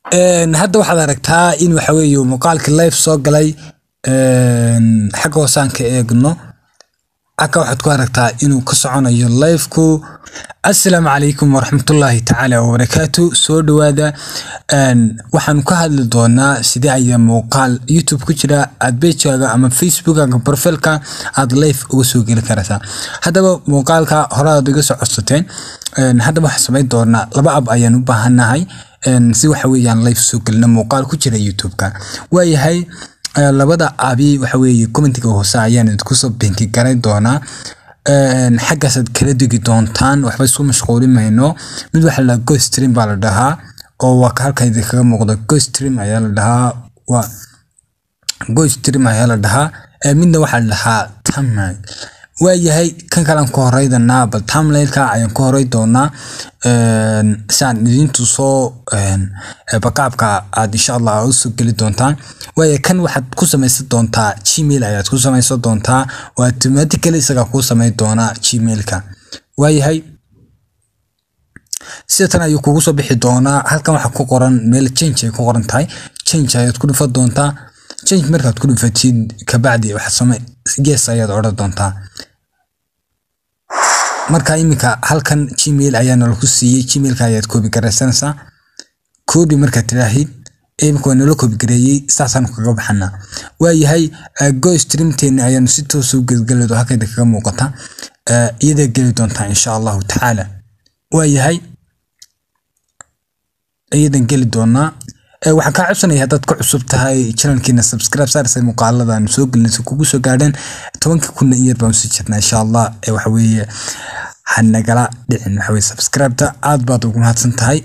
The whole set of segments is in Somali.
hadda waxaad aragtaa in waxa weeye muuqaalkii live soo galay xagga hoosaan ka eegno halka waxaad ku aragtaa inuu ka soconayo liveku assalaamu calaykum waraxmatullaahi tacaala wabarakaatu soo dhowaada waxaanu ka hadli doonaa sidee ayaa muuqaal youtube ku jira aad bejaaga ama facebookaga profilka aad live uga soo geli karaysaa haddaba muuqaalka hore aad iga soo codsateen haddaba waxaan samayn doonaa laba ab ayaan u baahannahay si waxa weeyaan live soo gelina muuqaal ku jira youtube-ka waayahay labada abi waxa weeye commentiga hoose ayaan idinku soo binki garan doonaa xaggaasaad kala degi doontaan waxba isku mashquulin mayno mid waxa la dhahaa gostream baa la dhahaa oo waa halkan idinkaga muuqda gostream ayaa la dhahaa waa gostream ayaa la dhahaa midna waxaa la dhahaa tamnay waayahay kan kalean ka horeydanaa bal tamlailka ayaan ka horey doonaa saan idintu soo bakaabka aad insha allah usoo geli doontaan waaya kan waxaad ku samaysan doontaa gmail ayaad ku samaysan doontaa oo automatically isagaa kuu samayn doonaa gmailka waayahay sida tan ayuu kugu soo bixi doonaa halkan waxaa ku qoran meel change ay ku qoran tahay change ayaad ku dhufan doontaa change markaad ku dhufatid kabacdi waxaad samay yes ayaad odhan doontaa marka iminka halkan gmail ayaana lagu siiyey gmailka ayaad koobi garaysanaysaa koobi markaad tidhaahid iminka waa nala koobi gareeyey saasaanu kaga baxanaa waayahay go streamteeni ayaanu si toosa u gelgeledo halkayda kaga muuqata iyadaa geli doontaa insha allahu tacaala waayahay iyadan geli doonaa waxaan kaa codsanaya haddaad ku cusub tahay channelkiina subscribe saarsa muuqaaladaanu soo gelinaysa kugu soo gaadheen tobankii kunna in yar baan usii jirnaa insha allah waxa weeye hanagala dhicin waxa weye subscribe-ta aad baad ugu mahadsan tahay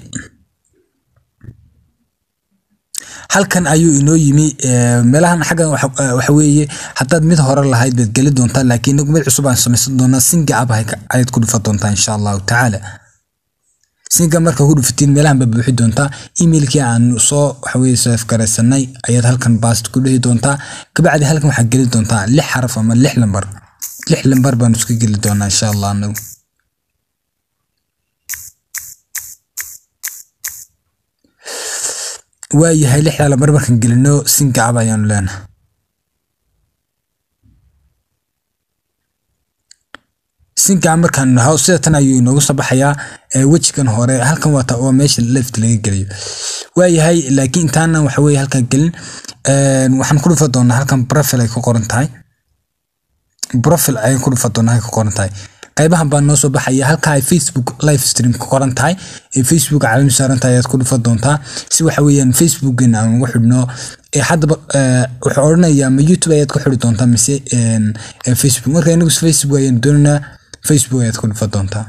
halkan ayuu inoo yimi meelahan xaggan waxa weeye haddaad mid hore lahayd baad geli doontaa laakiin inagu mid cusub aan samaysan doonaa singa ab ayaad ku dhufan doontaa insha allahu tacaala sinka marka ku dhufatiin meelahan baa buuxi doontaa emailkii aan soo waxaweye saf garaysanay ayaad halkan baast ku dhihi doontaa kabacdi halkan waxaad geli doontaa lix xaraf ama lix lambar lix lambar baanu iska geli doonaa insha allah anagu waayahay lixdaa lambar markaan gelino sinka ab ayaanu leenahay sinka markaan naho sida tan ayuu inoogu soo baxayaa wejigan hore halkan waa waa meesha left laga geliyo waayahay laakiin intaana waxa weye halkan gelin waxaan ku dhufa doonaa halkan profile ay ku qoran tahay profile ayaan ku dhufa doonaa ay ku qoran tahay qaybahan baa noo soo baxaya halka ay facebook live stream ku qoran tahay ee facebook caalami saaran tahay ayaad ku dhufa doontaa si waxa weeyaan facebookina aan ugu xidhno haddaba wuxuu odhanayaa ma youtube ayaad ku xidhi doontaa mise facebook marka inagu facebook ayaan doonaynaa facebook ayaad ku dhufa doontaa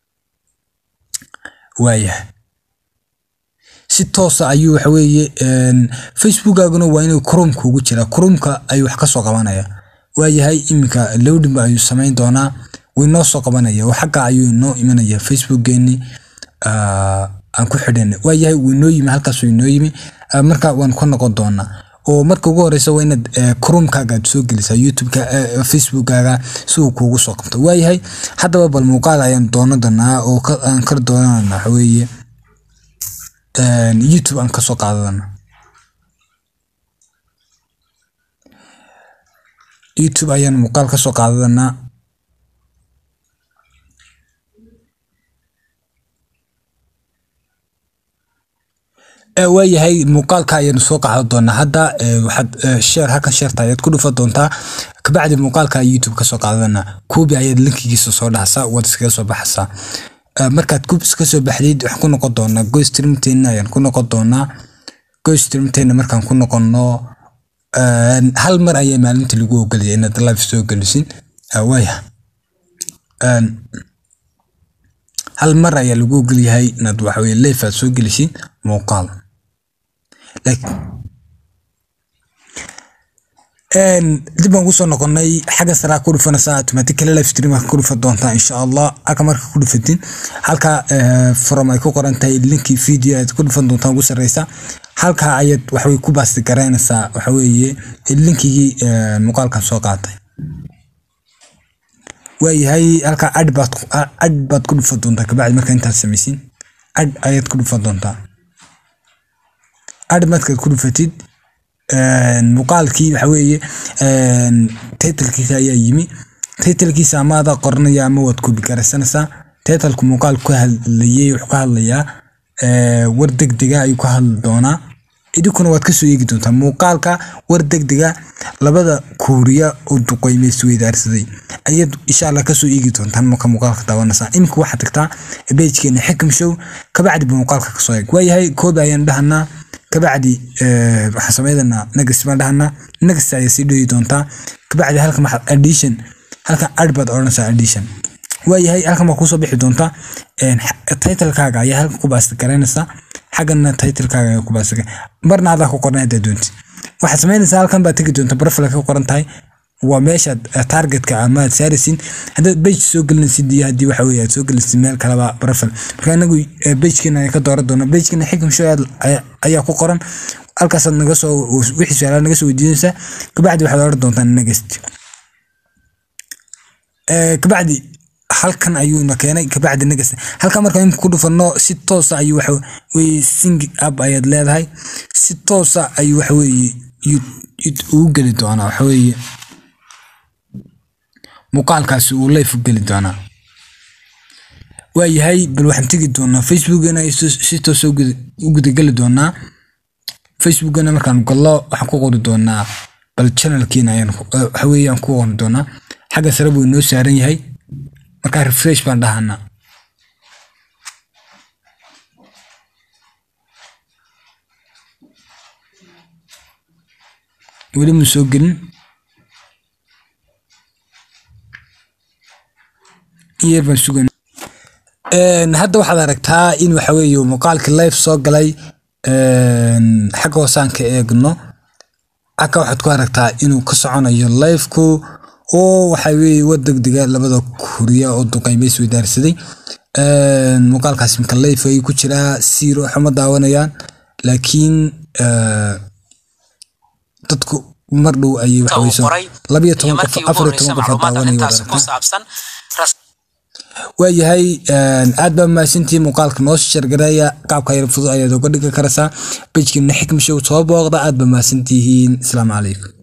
waayahay si toosa ayuu waxa weeye facebookaaguna waa inuu chromeka ugu jiraa chromeka ayuu wax ka soo qabanaya waayahay iminka lowdinba ayuu samayn doonaa wuu inoo soo qabanaya oo xagga ayuu inoo imanaya facebookgeeni aan ku xidhan waayahay wuu inoo yimi halkaasuu inoo yimi marka waan ka noqon doonaa oo marka ugu horeysa waa inaad chromekaaga aad soo gelisaa youtubeka facebookkaaga si uu kuugu soo qabto waayahay haddaba bal muuqaal ayaan doonan doonaa oo aan kala doonana waxa weeye youtube aan kasoo qaadadana youtube ayaan muuqaal kasoo qaadadanaa waayahay muuqaalka ayaanu soo qaadan doonaa hadda waxaad sheer halkan sheerta ayaad ku dhufa doontaa kabacdi muuqaalka youtube kasoo qaadana kuubi ayaad linkigiisa soo dhaxsaa waad iskaga soo baxaysaa markaad kuub iska soo baxdid waxaan ku noqon doonaa gostreamteena ayaan ku noqon doonaa gostreamteena markaan ku noqono hal mar ayaa maalinta lagu ogolaya inaad live soo gelisin waaya hal mar ayaa lagu ogolyahay inaad waxaweye live aad soo gelisid muuqaal dib baan kusoo noqonay xagga saraa ku dhufanaysaa automatically live stream ku dhufan doontaa insha allah halka marka ku dhufatin halka from ay ku qoran tahay linkii video aad ku dhufan doontaa ugu sareysa halka ayaad waxaweye ku baasti garaynaysaa waxaweeye linkigii muuqaalkan soo qaatay waayahay halka ad baad ad baad ku dhufan doontaa kabacdi marka intaad samaysin ad ayaad ku dhufan doontaa adh markaad ku dhufatid muuqaalkii waxa weeye titlkiisa ayaa yimi titlkiisa ama adaa qoranaya ama waad koobi garaysanaysaa titlku muuqaalku ka hadlayay wuxuu ka hadlayaa war degdega ayuu ka hadli doonaa idinkuna waad kasoo eegi doontaa muuqaalka war degdega labada kuuriya oo duqeyme isweydaarsaday ayaad insha allah kasoo eegi doontaan marka muuqaalka daawanaysaa iminka waxaad tagtaa bejkeena xikam show kabacdi ba muuqaalka kasoo eeg waayahay koobi ayaan dhahanaa kabacdi waxaan sameydanaa negas baan dhahanaa negas ayaa sii dhoyi doontaa kabacdi halkan maxaad addition halkan adh baad odhanaysaa addition waayahay halkan baa kusoo bixi doontaa titlekaaga ayaa halkan ku baasta garaynaysaa xaggana titlekaaga ayaa ku baasta marna adaa ku qoran haddaa doonti waxaad samaynaysaa halkan baad tegi doontaa profile ka qoran tahay waa meeshaad targetka ama aad saaraysin haddaad page soo gelinaysid iyo haddii waxa weye aad soo gelinaysid meel kaleba profile marka anagu pagekeena ayaan ka dooran doonaa pagekeena xikam show ayaa ku qoran halkaasaad naga soo wixii su-aalaha naga soo weydiinaysaa kabacdi waxaad oran doontaa next kabacdi halkan ayuuna keenay kabacdi negas halkan marka imika ku dhufano si toosa ayuu waxa weye sing up ayaad leedahay si toosa ayuu waxa weye ugu geli doonaa waxa weye muuqaalkaasi uu life u geli doonaa waayahay bal waxaan tegi doonaa facebookana si toosa u gudageli doonaa facebookana markaan gallo waxaan ku qori doonaa bal channelkiina ayaan waxa weye aan ku qori doonaa xagga sare buu inoo saaran yahay markaa refresh baan dhahanaa weli mu soo gelin iyer baan sugan hadda waxaad aragtaa in waxa weeye muuqaalkii live soo galay xagga hoosaan ka eegno aka waxaad ku aragtaa inuu ka soconayo liveku oo waxa weeye war degdega labada kuriya oo duqeyme isweydaarsaday muuqaalkaas imka live ayuu ku jiraa siiro xuma daawanayaan laakiin dadku mar dhow ayay waxaweyso labiyo toban qof afar iyo toban qof daawanaya wada aragtaa waayahay aad baa mahadsantihiin muuqaalka noo shargareeya qaabka yar fudud ayaad uga dhigi karaysaa bejkeena xikma show soo booqda aad baa mahadsantihiin asalaamu calaykum